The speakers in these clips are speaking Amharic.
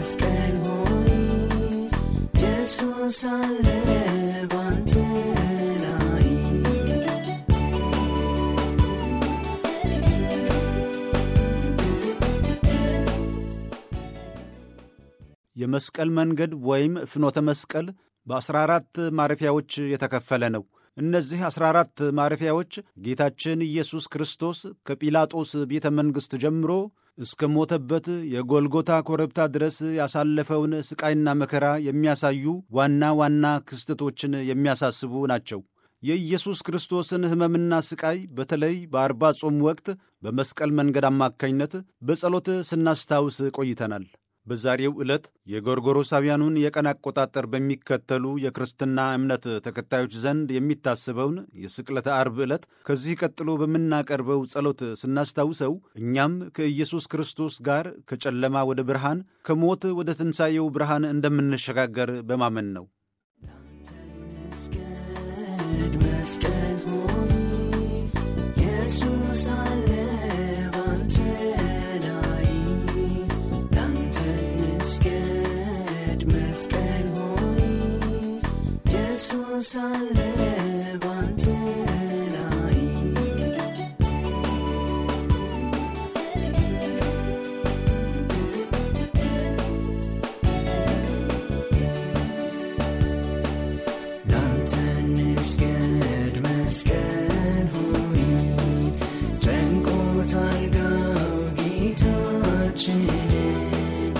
መስቀል ሆይ ኢየሱስ አለ ባንተ ላይ የመስቀል መንገድ ወይም ፍኖተ መስቀል በ14 ማረፊያዎች የተከፈለ ነው። እነዚህ 14 ማረፊያዎች ጌታችን ኢየሱስ ክርስቶስ ከጲላጦስ ቤተ መንግሥት ጀምሮ እስከ ሞተበት የጎልጎታ ኮረብታ ድረስ ያሳለፈውን ሥቃይና መከራ የሚያሳዩ ዋና ዋና ክስተቶችን የሚያሳስቡ ናቸው። የኢየሱስ ክርስቶስን ሕመምና ሥቃይ በተለይ በአርባ ጾም ወቅት በመስቀል መንገድ አማካኝነት በጸሎት ስናስታውስ ቆይተናል። በዛሬው ዕለት የጎርጎሮሳውያኑን የቀን አቆጣጠር በሚከተሉ የክርስትና እምነት ተከታዮች ዘንድ የሚታሰበውን የስቅለተ አርብ ዕለት ከዚህ ቀጥሎ በምናቀርበው ጸሎት ስናስታውሰው እኛም ከኢየሱስ ክርስቶስ ጋር ከጨለማ ወደ ብርሃን ከሞት ወደ ትንሣኤው ብርሃን እንደምንሸጋገር በማመን ነው። መስገድ መስቀል ሆይ ኢየሱስ አለ ባንተ ላይ ላንተ መስገድ መስቀል ሆይ ኢየሱስ አለ ባንተ ላይ ላንተ እንስገድ መስቀል ሆይ ጨንቆታል ጋው ጌታችንን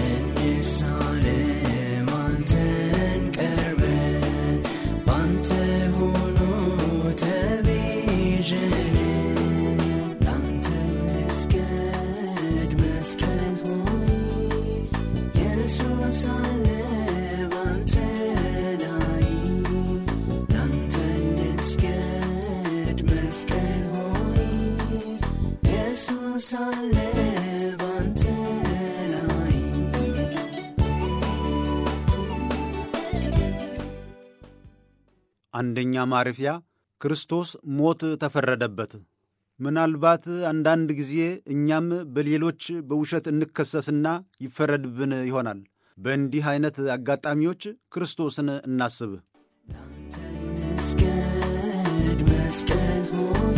እንሳለም አንተን ቀርበን ባንተ ሆኖ ተቤዠን ላንተ እንስገድ መስቀል ሆይ ኢየሱስ አለ ባንተ ላይ ላንተ እንስገድ መስቀል ሆይ ኢየሱስ አለ ባንተ ላይ አንደኛ ማረፊያ ክርስቶስ ሞት ተፈረደበት። ምናልባት አንዳንድ ጊዜ እኛም በሌሎች በውሸት እንከሰስና ይፈረድብን ይሆናል። በእንዲህ ዐይነት አጋጣሚዎች ክርስቶስን እናስብ። መስገድ መስቀል ሆይ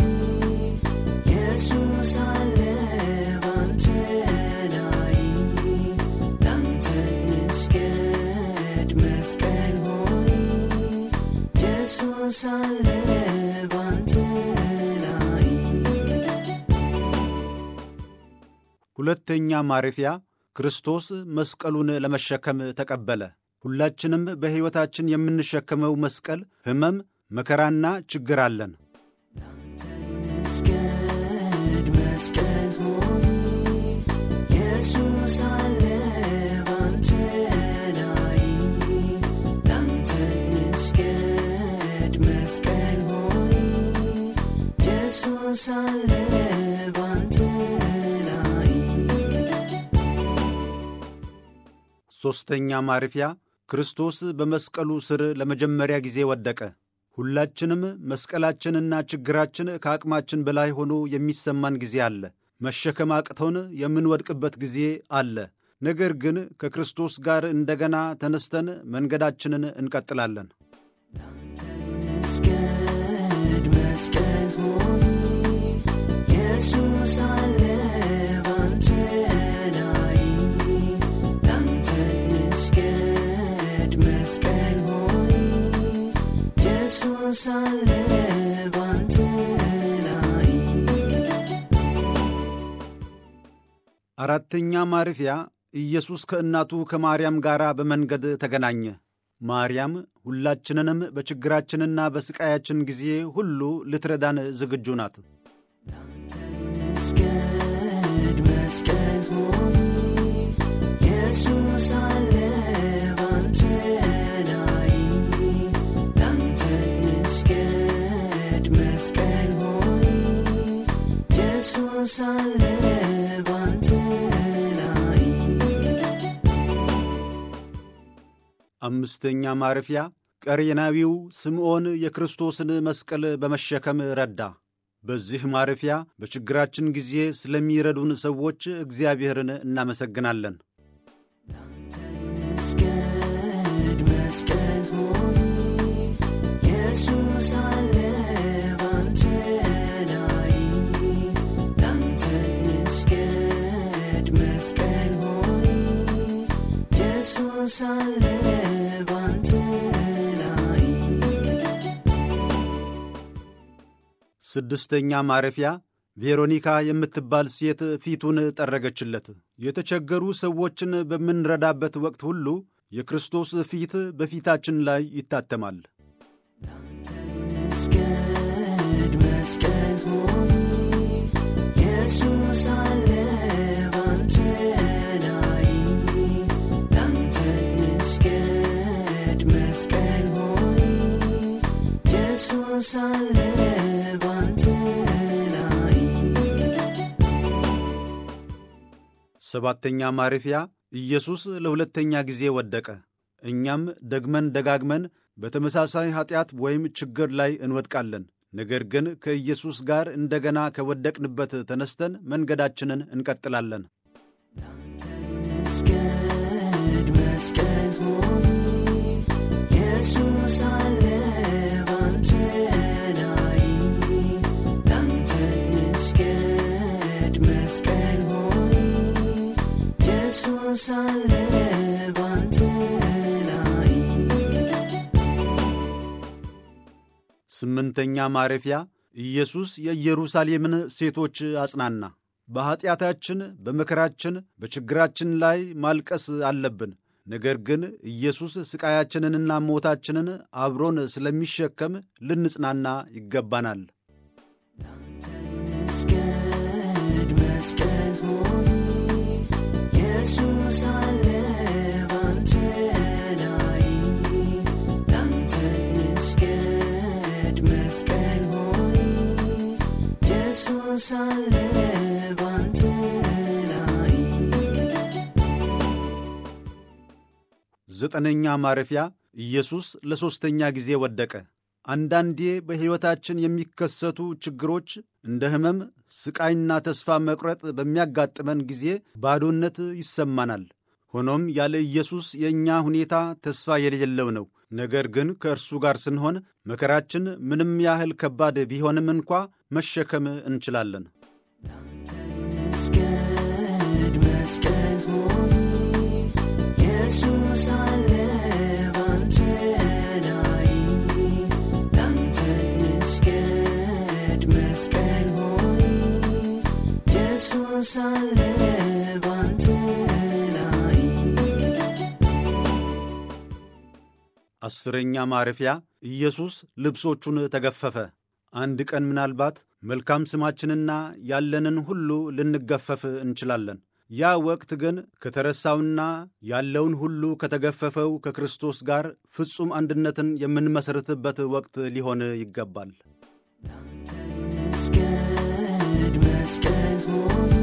ኢየሱስ አለ ባንተ ላይ ላንተ መስገድ መስቀል ሆይ ኢየሱስ አለ ባንተ ላይ ሁለተኛ ማረፊያ ክርስቶስ መስቀሉን ለመሸከም ተቀበለ። ሁላችንም በሕይወታችን የምንሸከመው መስቀል ሕመም፣ መከራና ችግር አለን። መስገድ መስቀል ሆይ ኢየሱስ አለ ባንተ ላይ ላንተ መስገድ መስቀል ሆይ ኢየሱስ አለ ባንተ ላይ ሦስተኛ ማረፊያ ክርስቶስ በመስቀሉ ስር ለመጀመሪያ ጊዜ ወደቀ። ሁላችንም መስቀላችንና ችግራችን ከአቅማችን በላይ ሆኖ የሚሰማን ጊዜ አለ። መሸከም አቅቶን የምንወድቅበት ጊዜ አለ። ነገር ግን ከክርስቶስ ጋር እንደገና ተነስተን መንገዳችንን እንቀጥላለን። መስገድ መስቀል ሆይ ኢየሱስ አለ ባንተ ላይ ላንተ መስገድ መስቀል ሆይ ኢየሱስ አለ ባንተ ላይ አራተኛ ማረፊያ ኢየሱስ ከእናቱ ከማርያም ጋር በመንገድ ተገናኘ። ማርያም ሁላችንንም በችግራችንና በሥቃያችን ጊዜ ሁሉ ልትረዳን ዝግጁ ናት። መስገድ መስቀል ሆይ ኢየሱስ አለ ባንተ ላይ ላንተ መስገድ መስቀል ሆይ ኢየሱስ አለ ባንተ ላይ አምስተኛ ማረፊያ ቀሬናዊው ስምዖን የክርስቶስን መስቀል በመሸከም ረዳ። በዚህ ማረፊያ በችግራችን ጊዜ ስለሚረዱን ሰዎች እግዚአብሔርን እናመሰግናለን። እንስገድ መስቀል ሆይ ኢየሱስ አለ ባንተ ላይ ላንተ እንስገድ መስቀል ሆይ ኢየሱስ አለ ባንተ ላይ ስድስተኛ ማረፊያ ቬሮኒካ የምትባል ሴት ፊቱን ጠረገችለት። የተቸገሩ ሰዎችን በምንረዳበት ወቅት ሁሉ የክርስቶስ ፊት በፊታችን ላይ ይታተማል። እንስገድ መስቀል ሆይ ኢየሱስ አለ ባንተ ላይ ላንተ እንስገድ መስቀል ሆይ ኢየሱስ አለ ባንተ ላይ ሰባተኛ ማረፊያ ኢየሱስ ለሁለተኛ ጊዜ ወደቀ። እኛም ደግመን ደጋግመን በተመሳሳይ ኀጢአት ወይም ችግር ላይ እንወድቃለን። ነገር ግን ከኢየሱስ ጋር እንደገና ከወደቅንበት ተነስተን መንገዳችንን እንቀጥላለን። እንስገድ መስቀል ሆይ ኢየሱስ አለ ባንተ ላይ ላንተ እንስገድ መስቀል ሆይ ኢየሱስ አለ ባንተ ላይ ስምንተኛ ማረፊያ ኢየሱስ የኢየሩሳሌምን ሴቶች አጽናና። በኀጢአታችን፣ በመከራችን፣ በችግራችን ላይ ማልቀስ አለብን። ነገር ግን ኢየሱስ ሥቃያችንንና ሞታችንን አብሮን ስለሚሸከም ልንጽናና ይገባናል። እንስገድ መስቀል ሆይ ኢየሱስ አለ ባንተ ላይ ላንተ እንስገድ መስቀል ሆይ ኢየሱስ አለ ባንተ ላይ ዘጠነኛ ማረፊያ ኢየሱስ ለሦስተኛ ጊዜ ወደቀ። አንዳንዴ በሕይወታችን የሚከሰቱ ችግሮች እንደ ሕመም፣ ሥቃይና ተስፋ መቁረጥ በሚያጋጥመን ጊዜ ባዶነት ይሰማናል። ሆኖም ያለ ኢየሱስ የእኛ ሁኔታ ተስፋ የሌለው ነው። ነገር ግን ከእርሱ ጋር ስንሆን መከራችን ምንም ያህል ከባድ ቢሆንም እንኳ መሸከም እንችላለን። እንስገድ መስቀል ሆይ ኢየሱስ አለ ባንተ ላይ ላንተ እንስገድ መስቀል ሆይ ኢየሱስ አለ ባንተ ላይ አስረኛ ማረፊያ ኢየሱስ ልብሶቹን ተገፈፈ። አንድ ቀን ምናልባት መልካም ስማችንና ያለንን ሁሉ ልንገፈፍ እንችላለን። ያ ወቅት ግን ከተረሳውና ያለውን ሁሉ ከተገፈፈው ከክርስቶስ ጋር ፍጹም አንድነትን የምንመሠርትበት ወቅት ሊሆን ይገባል። እንስገድ መስቀል ሆይ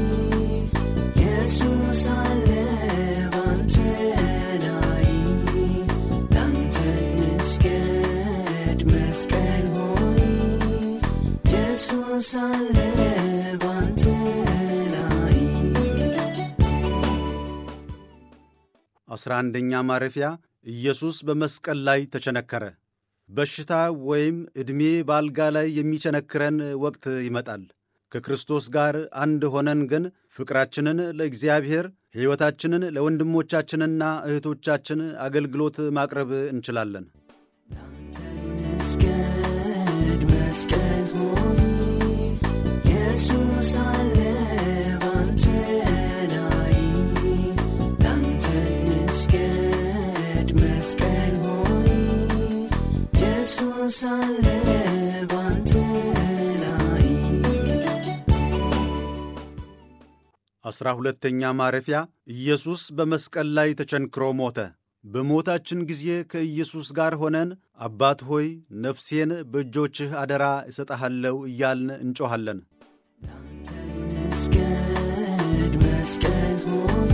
ኢየሱስ አለ ባንተ ላይ ላንተ እንስገድ መስቀል ሆይ ኢየሱስ አለ ባንተ ላይ አስራ አንደኛ ማረፊያ ኢየሱስ በመስቀል ላይ ተቸነከረ። በሽታ ወይም ዕድሜ በአልጋ ላይ የሚቸነክረን ወቅት ይመጣል። ከክርስቶስ ጋር አንድ ሆነን ግን ፍቅራችንን ለእግዚአብሔር፣ ሕይወታችንን ለወንድሞቻችንና እህቶቻችን አገልግሎት ማቅረብ እንችላለን። እንስገድ መስቀል ሆይ ኢየሱስ አለ ባንተ ላይ ላንተ እንስገድ መስቀል ሆይ ኢየሱስ አለ ባንተ ላይ አስራ ሁለተኛ ማረፊያ ኢየሱስ በመስቀል ላይ ተቸንክሮ ሞተ። በሞታችን ጊዜ ከኢየሱስ ጋር ሆነን አባት ሆይ ነፍሴን በእጆችህ አደራ እሰጠሃለሁ እያልን እንጮኻለን። እንስገድ መስቀል ሆይ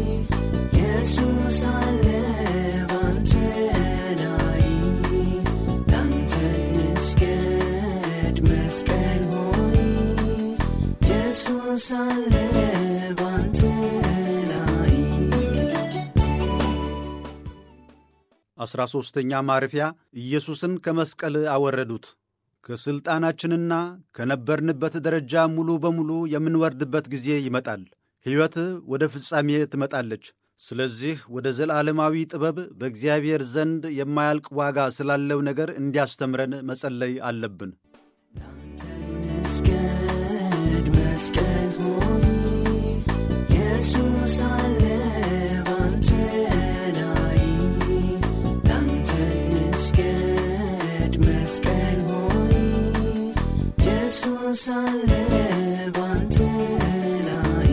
ኢየሱስ አለ ባንተ ላይ ላንተ እንስገድ መስቀል ሆይ ኢየሱስ አለ ባንተ ላይ አሥራ ሦስተኛ ማረፊያ ኢየሱስን ከመስቀል አወረዱት። ከሥልጣናችንና ከነበርንበት ደረጃ ሙሉ በሙሉ የምንወርድበት ጊዜ ይመጣል። ሕይወት ወደ ፍጻሜ ትመጣለች። ስለዚህ ወደ ዘላለማዊ ጥበብ በእግዚአብሔር ዘንድ የማያልቅ ዋጋ ስላለው ነገር እንዲያስተምረን መጸለይ አለብን። መስገድ መስቀል ሆይ ኢየሱስ አለ ባንተ ላይ ላንተ መስገድ መስቀል ሆይ ኢየሱስ አለ ባንተ ላይ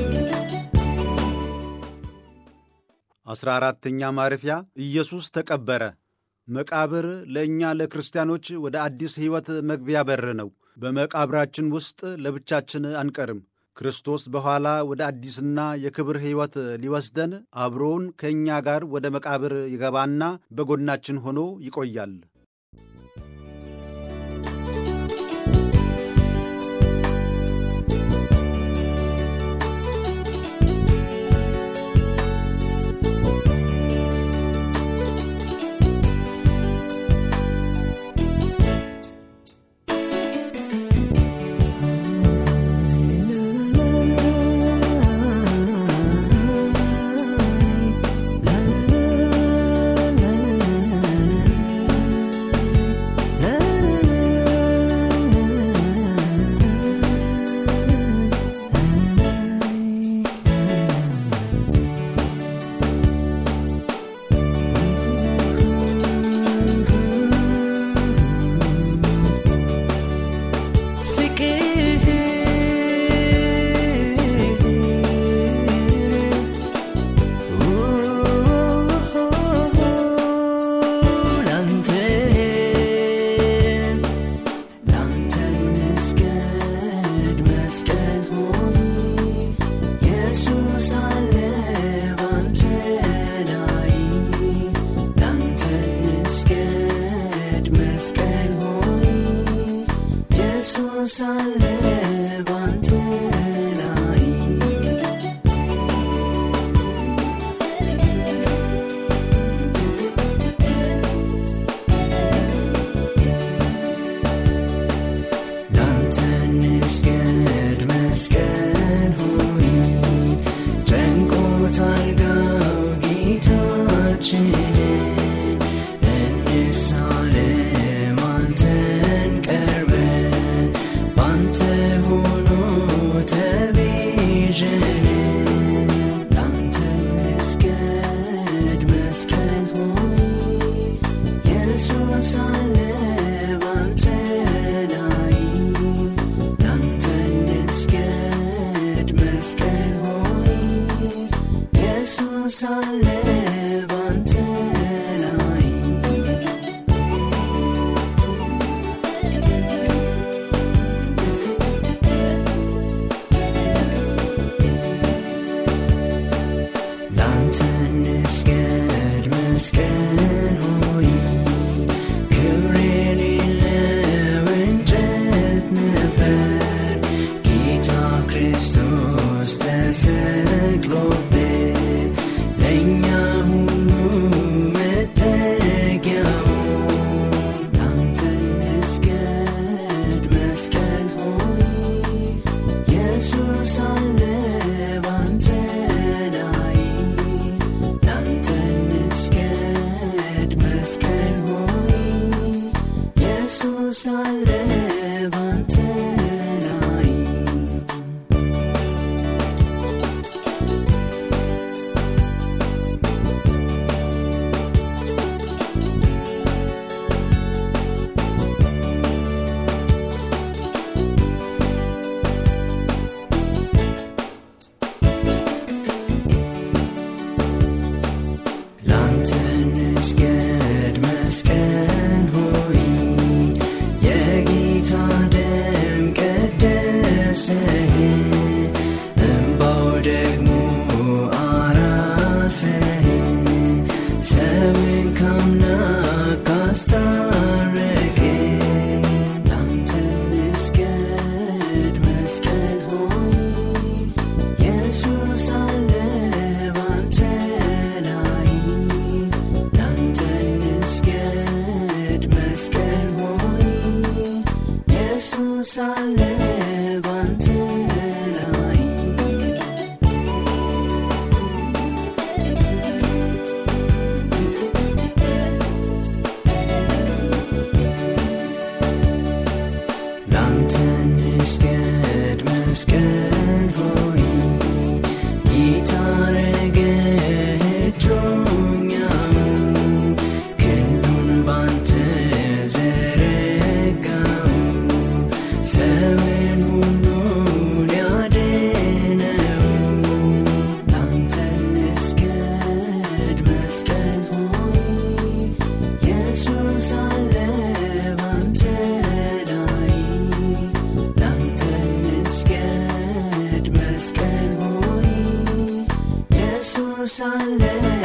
አሥራ አራተኛ ማረፊያ ኢየሱስ ተቀበረ። መቃብር ለእኛ ለክርስቲያኖች ወደ አዲስ ሕይወት መግቢያ በር ነው። በመቃብራችን ውስጥ ለብቻችን አንቀርም። ክርስቶስ በኋላ ወደ አዲስና የክብር ሕይወት ሊወስደን አብሮውን ከእኛ ጋር ወደ መቃብር ይገባና በጎናችን ሆኖ ይቆያል። ላንተ ላንተ መስገድ መስቀል ሆይ ኢየሱስ አለ ባንተ ላይ ላንተ መስገድ መስቀል ሆይ ኢየሱስ አለ ባንተ ላይ ላንተ ንስገድ መስቀል ሆይ ጨንቆታል ጋው ጌታችንን እንሳለም አንተን ቀርበን ባንተ ሆኖ ተቤዠን ላንተ ንስገድ መስቀል ሆይ ኢየሱስ አለ ባንተ ላይ ላንተ ንስገድ መስቀል ሆይ ኢየሱስ አለ ባንተ ላይ ላንተ ንስገድ መስቀል ሆይ ክብር የሌለው እንጨት ነበር ጌታ ክርስቶስ ተሰቅሎበት ለእኛ ሁሉ መጠጊያው ላንተ ንስገድ መስቀል ሆይ ኢየሱስ አለ ባንተ ላይ ላንተ ንስገድ መስቀል ሆይ ኢየሱስ አለ ባንተ ላይ ላንተ ንስገድ መስቀል ሆይ የጌታ ደም ቀደሰህ እምባው ደግሞ አራሰህ ሰውን ካምላክ አስታረቀ ላንተ ንስገድ መስቀል ሆይ ኢየሱስ አለ ባንተ ላይ ላንተ አለ ባንተ ላይ ላንተ እንስገድ መስቀል ሆይ ጌታ ረገቶኛው ክንዱን ባንተ ዘረጋው ሰውን ሁሉ ሊያድነው ላንተ እንስገድ መስቀል ሆይ ኢየሱስ አለ ባንተ ላይ ላንተ እንስገድ መስቀል ሆይ ኢየሱስ አለ